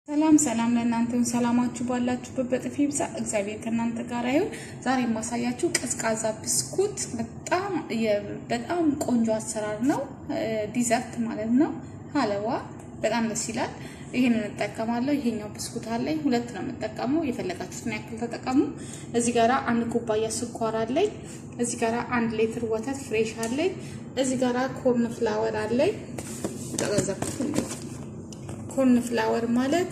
ሰላም ሰላም ለእናንተን ሰላማችሁ ባላችሁበት በጥፊ ይብዛ። እግዚአብሔር ከእናንተ ጋር ይሁን። ዛሬ የማሳያችሁ ቀዝቃዛ ብስኩት በጣም በጣም ቆንጆ አሰራር ነው። ዲዘርት ማለት ነው። ሀለዋ በጣም ደስ ይላል። ይህንን እንጠቀማለሁ። ይሄኛው ብስኩት አለኝ። ሁለት ነው የምጠቀመው። የፈለጋችሁትን ያክል ተጠቀሙ። እዚህ ጋራ አንድ ኩባያ ስኳር አለኝ። እዚህ ጋራ አንድ ሌትር ወተት ፍሬሽ አለኝ። እዚህ ጋራ ኮርን ፍላወር አለኝ። ተቀዘቅኩት እንዴ ኮርን ፍላወር ማለት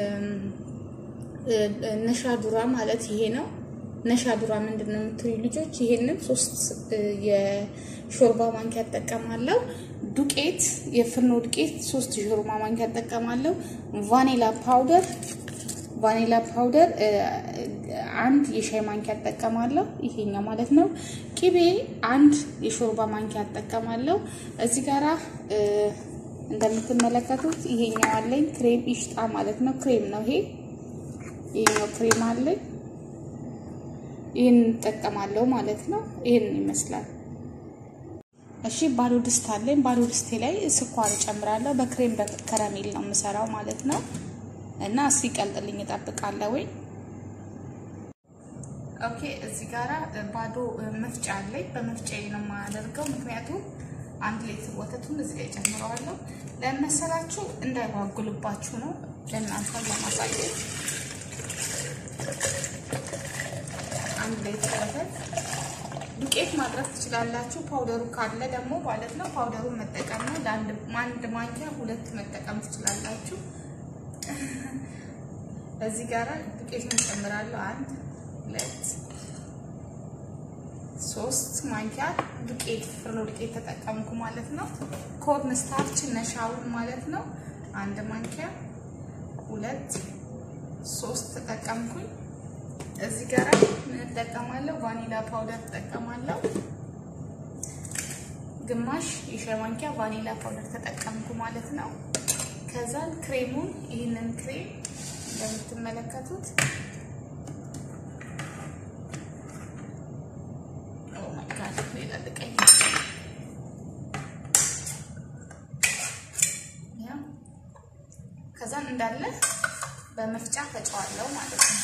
ነሻዱራ ማለት ይሄ ነው። ነሻዱራ ምንድን ነው የምትሉ ልጆች፣ ይሄንን ሶስት የሾርባ ማንኪያ እጠቀማለሁ። ዱቄት የፍርኖ ዱቄት ሶስት የሾርባ ማንኪያ እጠቀማለሁ። ቫኒላ ፓውደር ቫኒላ ፓውደር አንድ የሻይ ማንኪያ እጠቀማለሁ። ይሄኛው ማለት ነው። ቂቤ አንድ የሾርባ ማንኪያ እጠቀማለሁ። እዚህ ጋራ እንደምትመለከቱት ይሄኛው አለኝ ክሬም ኢሽጣ ማለት ነው። ክሬም ነው ይሄ ይሄኛው ክሬም አለኝ። ይህን እንጠቀማለሁ ማለት ነው። ይህን ይመስላል። እሺ ባዶ ድስት አለኝ። ባዶ ድስቴ ላይ ስኳር እጨምራለሁ። በክሬም በከረሜል ነው የምሰራው ማለት ነው። እና ሲቀልጥልኝ እጠብቃለሁ ወይ ኦኬ። እዚህ ጋራ ባዶ መፍጫ አለኝ። በመፍጫዬ ነው የማደርገው ምክንያቱም አንድ ሌትር ወተቱን እዚህ ላይ ጨምረዋለሁ። ለመሰላችሁ እንዳይጓጉልባችሁ ነው ለእናንተ ለማሳየት። አንድ ሌትር ወተት ዱቄት ማድረግ ትችላላችሁ። ፓውደሩ ካለ ደግሞ ማለት ነው ፓውደሩን መጠቀም ነው። ለአንድ ማንኪያ ሁለት መጠቀም ትችላላችሁ። እዚህ ጋራ ዱቄቱን ጨምራለሁ። አንድ ሁለት ሶስት ማንኪያ ዱቄት ፍርኖ ዱቄት ተጠቀምኩ ማለት ነው። ኮርን ስታርች ነሻውን ማለት ነው። አንድ ማንኪያ ሁለት ሶስት ተጠቀምኩኝ። እዚህ ጋር ምን እጠቀማለሁ? ቫኒላ ፓውደር እጠቀማለሁ። ግማሽ የሻይ ማንኪያ ቫኒላ ፓውደር ተጠቀምኩ ማለት ነው። ከዛን ክሬሙን ይህንን ክሬም እንደምትመለከቱት ከዛን እንዳለ በመፍጫ ፈጨዋለሁ ማለት ነው።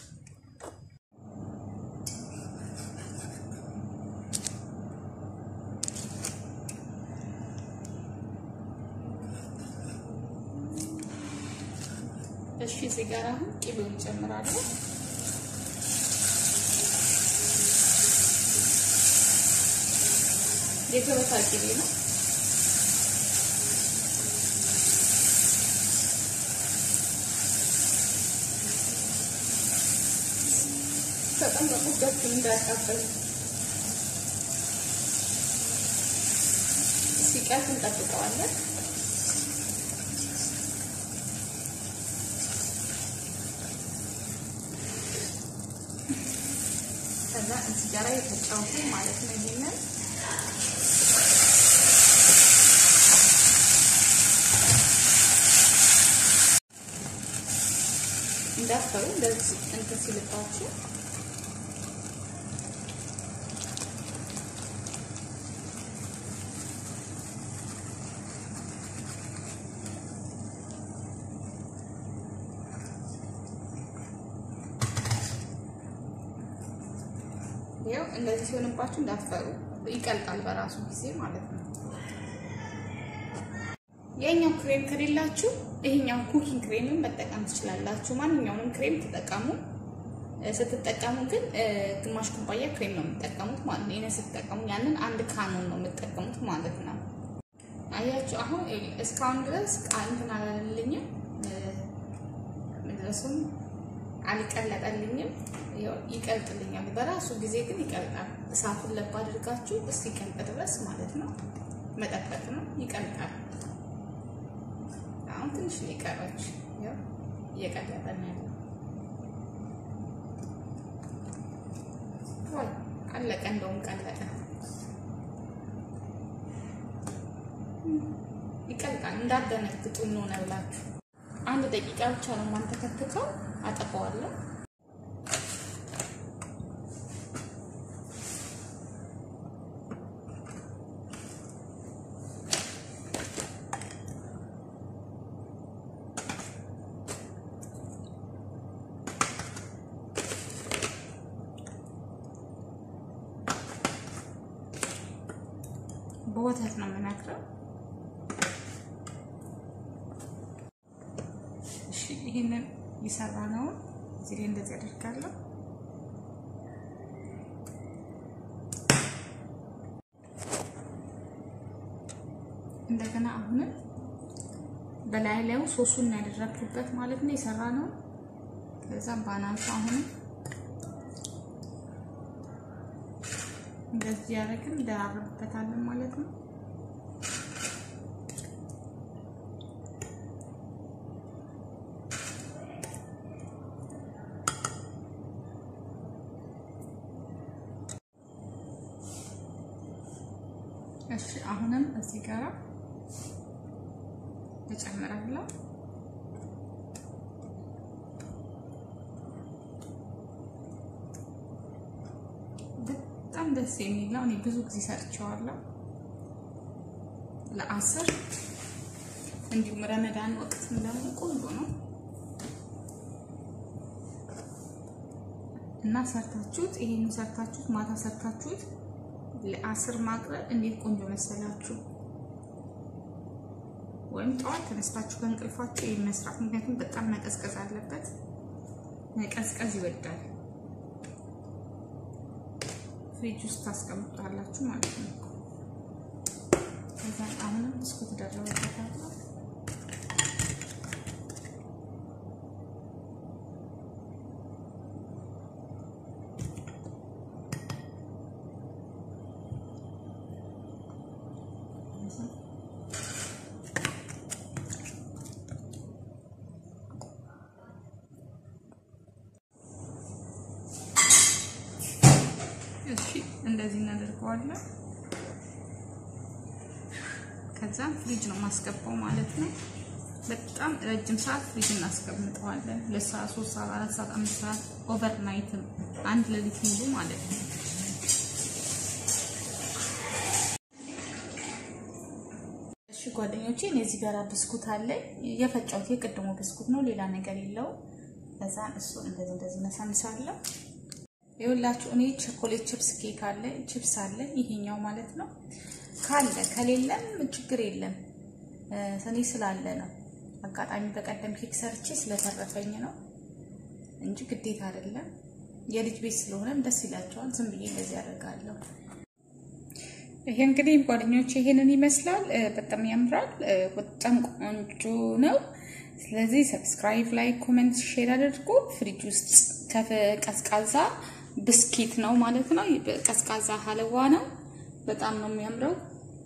እሺ እዚህ ጋር አሁን ቅቤውን ጨምራለሁ። የገበታ ቅቤ ነው። ተጠንቀቁ፣ እጃችሁን እንዳያቃጥል። ሲቀልጥ እንጠብቀዋለን። ከዛ እዚህ ጋር የተጫወቱ ማለት ነው ይሄንን እንዳትፈሩ እንደዚህ እንትን ሲልባችሁ ይኸው እንደዚህ ሲሆንባችሁ እንዳትፈሩ፣ ይቀልጣል በራሱ ጊዜ ማለት ነው። የኛው ክሬም ከሌላችሁ ይሄኛው ኩኪንግ ክሬምን መጠቀም ትችላላችሁ። ማንኛውንም ክሬም ተጠቀሙ። ስትጠቀሙ ግን ግማሽ ኩባያ ክሬም ነው የምትጠቀሙት ማለት ነው። ይሄን ስትጠቀሙ ያንን አንድ ካኖን ነው የምትጠቀሙት ማለት ነው። አያችሁ አሁን እስካሁን ድረስ እንትን አላለልኝም፣ መድረሱም አልቀለጠልኝም። ይቀልጥልኛል በራሱ ጊዜ ግን ይቀልጣል። እሳቱን ለብ አድርጋችሁ እስኪቀልጥ ድረስ ማለት ነው መጠበቅ ነው። ይቀልጣል። አሁን ትንሽ ሊቀረች እየቀለጠ ነው ያለው። ወይ አለቀ፣ እንደውም ቀለጠ። ይቀልጣል። እንዳደነግጡ እንሆነ ብላችሁ አንድ ደቂቃ ብቻ ነው ማንተከትከው፣ አጠፋዋለሁ። በወተት ነው የምነክረው። እሺ ይህንን የሰራ ነው እዚህ ላይ እንደዚህ አደርጋለሁ። እንደገና አሁንም በላይ ላዩ ሶሱን ያደረግኩበት ማለት ነው የሰራ ነው። ከዛም ባናንሱ አሁንም እንደዚህ ያደረግን እንደራረብበታለን ማለት ነው። እሺ አሁንም እዚህ ጋር እጨምራለሁ። በጣም ደስ የሚል ነው። እኔ ብዙ ጊዜ ሰርቼዋለሁ ለአስር እንዲሁም ረመዳን ወቅት ደግሞ ቆንጆ ነው እና ሰርታችሁት ይሄን ሰርታችሁት ማታ ሰርታችሁት ለአስር ማቅረብ እንዴት ቆንጆ መሰላችሁ። ወይም ጠዋት ተነስታችሁ ከእንቅልፋችሁ ይሄን መስራት፣ ምክንያቱም በጣም መቀዝቀዝ አለበት። መቀዝቀዝ ይወዳል። ፍሪጅ ውስጥ ታስቀምጣላችሁ ማለት ነው። ከዛ አሁንም ብስኩት ደረበበታለሁ። እሺ እንደዚህ እናደርገዋለን። ከዛም ፍሪጅ ነው ማስገባው ማለት ነው። በጣም ረጅም ሰዓት ፍሪጅ እናስቀምጠዋለን። ሁለት ሰዓት፣ ሶስት ሰዓት፣ አራት ሰዓት፣ አምስት ሰዓት ኦቨርናይትም አንድ ሌሊት ሙሉ ማለት ነው። እሺ ጓደኞቼ እኔ እዚህ ጋር ብስኩት አለ የፈጫሁት የቅድሞ ብስኩት ነው፣ ሌላ ነገር የለውም። ከዛ እሱ እንደዚህ እንደዚህ ነሳንሳለሁ። ይኸውላችሁ እኔ ቸኮሌት ቺፕስ ኬክ አለ ቺፕስ አለ ይሄኛው ማለት ነው። ካለ ከሌለም ችግር የለም እኔ ስላለ ነው። አጋጣሚ በቀደም ኬክ ሰርቼ ስለተረፈኝ ነው እንጂ ግዴታ አይደለም። የልጅ ቤት ስለሆነም ደስ ይላቸዋል። ዝም ብዬ እንደዚህ ያደርጋለሁ። ይሄ እንግዲህ ጓደኞች ይሄንን ይመስላል። በጣም ያምራል። በጣም ቆንጆ ነው። ስለዚህ ሰብስክራይብ፣ ላይክ፣ ኮሜንት፣ ሼር አድርጉ። ፍሪጅ ውስጥ ቀዝቃዛ ብስኪት ነው ማለት ነው። ቀዝቃዛ ሀለዋ ነው። በጣም ነው የሚያምረው።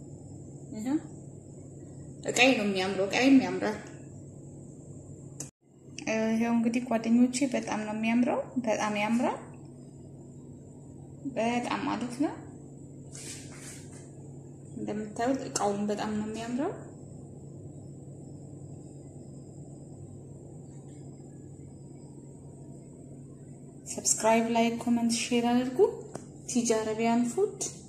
እቃይ ነው የሚያምረው። እቃይም ያምራል። ይሄው እንግዲህ ጓደኞቼ በጣም ነው የሚያምረው። በጣም ያምራል። በጣም ማለት ነው። እንደምታዩት እቃውን በጣም ነው የሚያምረው። ሰብስክራይብ፣ ላይክ፣ ኮመንት፣ ሼር አድርጉ። ቲጂ አረቢያን ፉድ